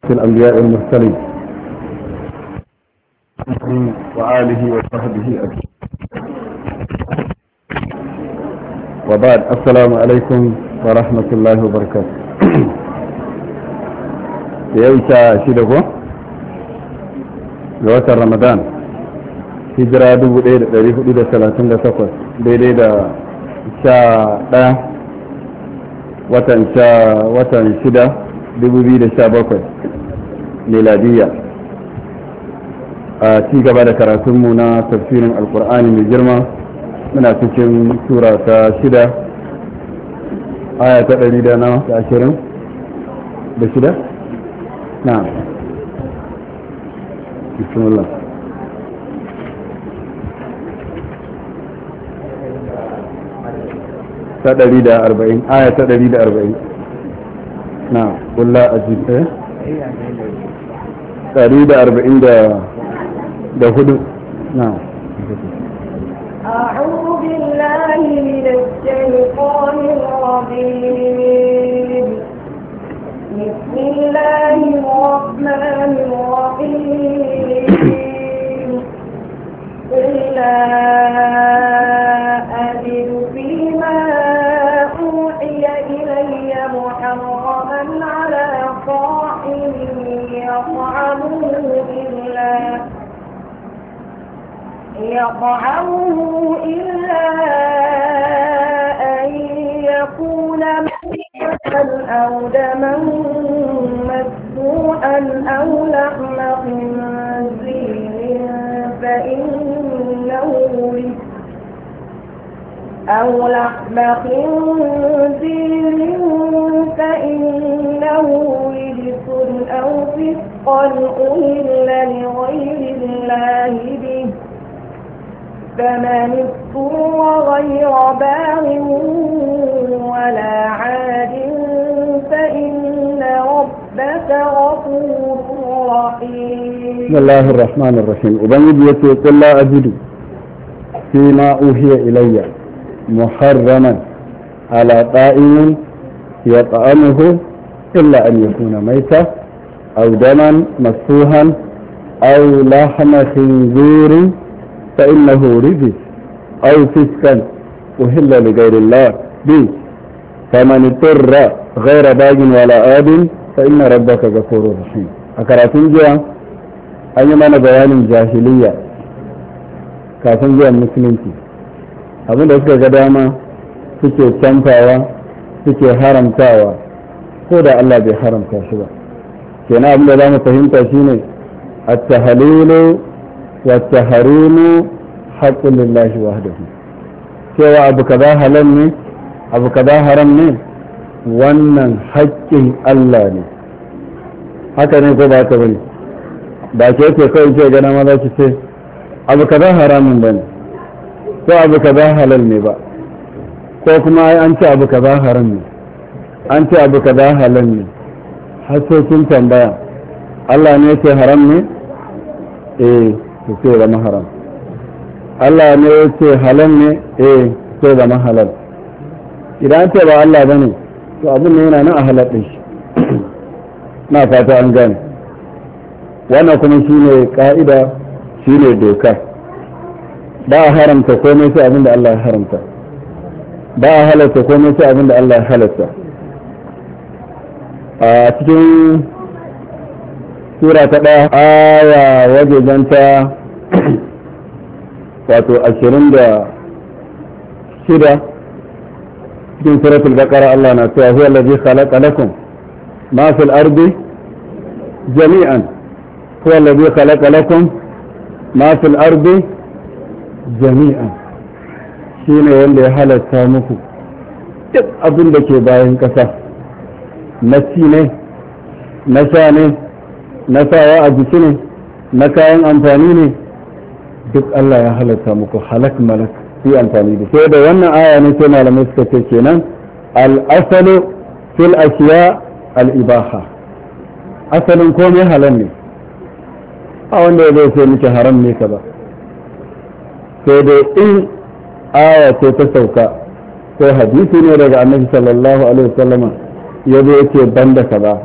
في الأنبياء المرسلين وآله وصحبه أجمعين وبعد السلام عليكم ورحمة الله وبركاته يوشا شدكو لوتر رمضان hijira 1438 daidai da sha ɗaya watan sha watan shida 2017 miladiyya a ci gaba da karatunmu na tafsirin alkur'ani mai girma muna cikin sura ta shida aya ta ɗari da na ta ashirin da shida na bismillah ta ɗari da arba'in aya ta ɗari da arba'in na kulla a jikin ɗari da arba'in da hudu na أعوذ بالله من الشيطان الرجيم بسم الله الرحمن الرحيم قل لا أجد فيما أوحي إلي محرما على طاعم يطعمه إلا يطعمه إلا أن يكون ميتا أو دما مسفوحا أو لحم خنزير فإنه رجس أو لحم خنزير فإنه رجس أو فسقا أهل لغير الله به فمن اضطر غير باغ ولا عاد فإن ربك غفور رحيم بسم الله الرحمن الرحيم وبنجي يتي قل لا أجد فيما أوحي إلي محرما على طائم يطعمه إلا أن يكون ميتا أو دما مسفوحا أو لحم خنزير فإنه رجس أو فسقا أهل لغير الله به فمن اضطر غير باج ولا آد فإن ربك غفور رحيم أكراتين جوا أن يمانا بيان جاهلية kafin zuwan musulunci abin da suka ga dama suke canfawa suke haramtawa ko da Allah bai haramta shi ba kenan abin da za mu fahimta shine at-tahlilu والتحريم حق لله وحده cewa abu kaza halal ne abu kaza haram ne wannan haƙƙin Allah ne haka ne ko ba ta bane ba ke ce kawai ce gana ma za ki ce abu kaza haramun bane ko abu kaza halal ne ba ko kuma ai an ce abu kaza haram ne an ce abu kaza halal ne har sai kin tambaya Allah ne ce haram ne eh to sai zama haram Allah ne ya ce halal ne eh sai zama halal idan ce ba Allah bane to abin ne yana nan a halal din shi na fata an gane wannan kuma shine ka'ida shine doka ba a haramta komai sai abin da Allah ya haramta ba a halatta komai sai abin da Allah ya halatta a cikin sura ta ɗaya aya wajejen ta wato ashirin da shida cikin suratul baqara Allah na cewa huwa allazi khalaqa lakum ma fil ardi jami'an huwa allazi khalaqa lakum ma fil ardi jami'an shine wanda ya halatta muku duk abin da ke bayan ƙasa na ci ne na sha ne na sawa a jiki ne na kayan amfani ne duk Allah ya halatta muku halak malak fi amfani da sai da wannan aya ne sai malamai suka ce kenan al-asalu fil ashiya al-ibaha asalin komai halal ne a wanda zai ce miki haram ne ka ba sai dai in aya ce ta sauka ko hadisi ne daga annabi sallallahu alaihi wasallama ya zo yake banda kaza